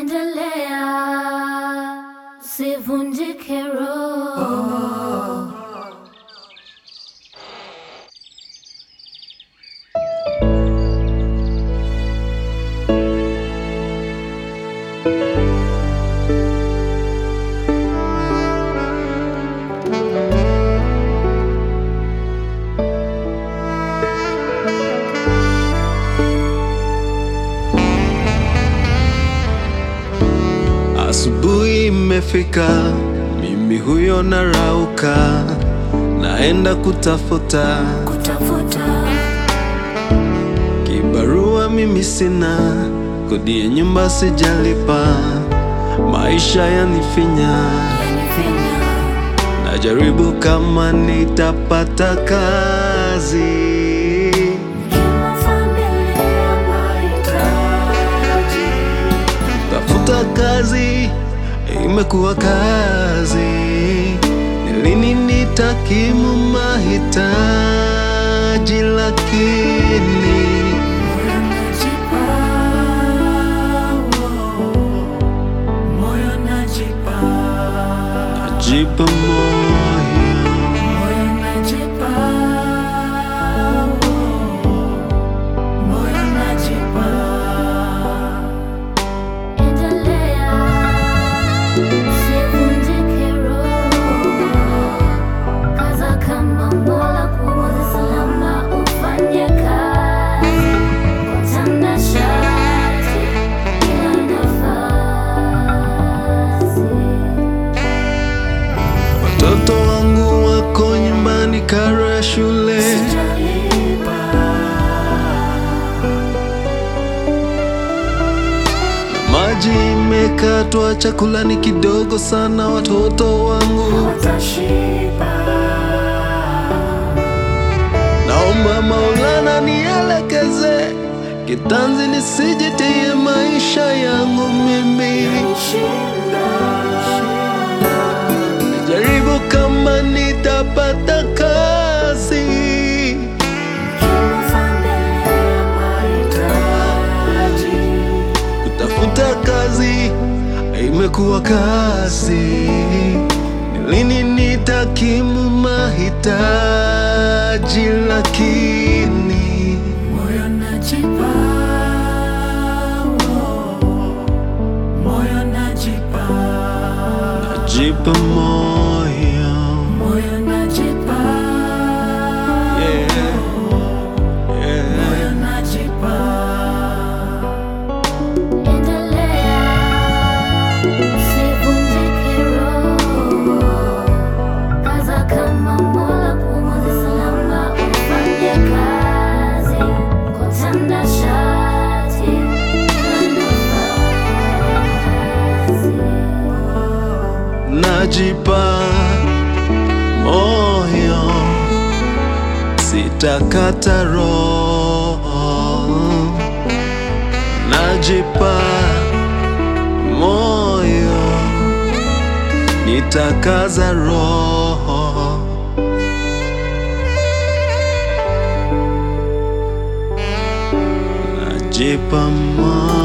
endelea, usivunjike roho. Asubuhi imefika, mimi huyo narauka, naenda kutafuta Kutafuta kibarua. Mimi sina kodi ya nyumba, sijalipa, maisha yanifinya, yanifinya, najaribu kama nitapata kazi. kama familia mahitaji, Tafuta kazi imekuwa kazi, ni lini nitakimu mahitaji? Lakini moyo najipa, moyo najipa, najipa moyo, moyo najipa, moyo najipa. Endelea, usivunjike roho, kaza kama Mola kuongoza salama, ufanye kazi kwa utanashati kila nafasi. watoto wangu wako nyumbani, karo ya shule Sijalipa, maji imekatwa, chakula ni kidogo sana, watoto wangu watashiba. Naomba Maulana nielekeze kitanzi, nisijitie maisha yangu mimi. Jaribu kama nitapata kazi, kutafuta kazi imekuwa kazi. Ni lini nitakimu mahitaji? Lakini Moyo najipa, moyo najipa, najipa moyo moyo najipa, yeah. Yeah. moyo najipa. Endelea, usivunjike roho, kaza kama Mola kuongoza salama, ufanye kazi kwa utanashati na nafasi. Najipa moyo, sitakata roho. Najipa moyo, nitakaza roho. Najipa moyo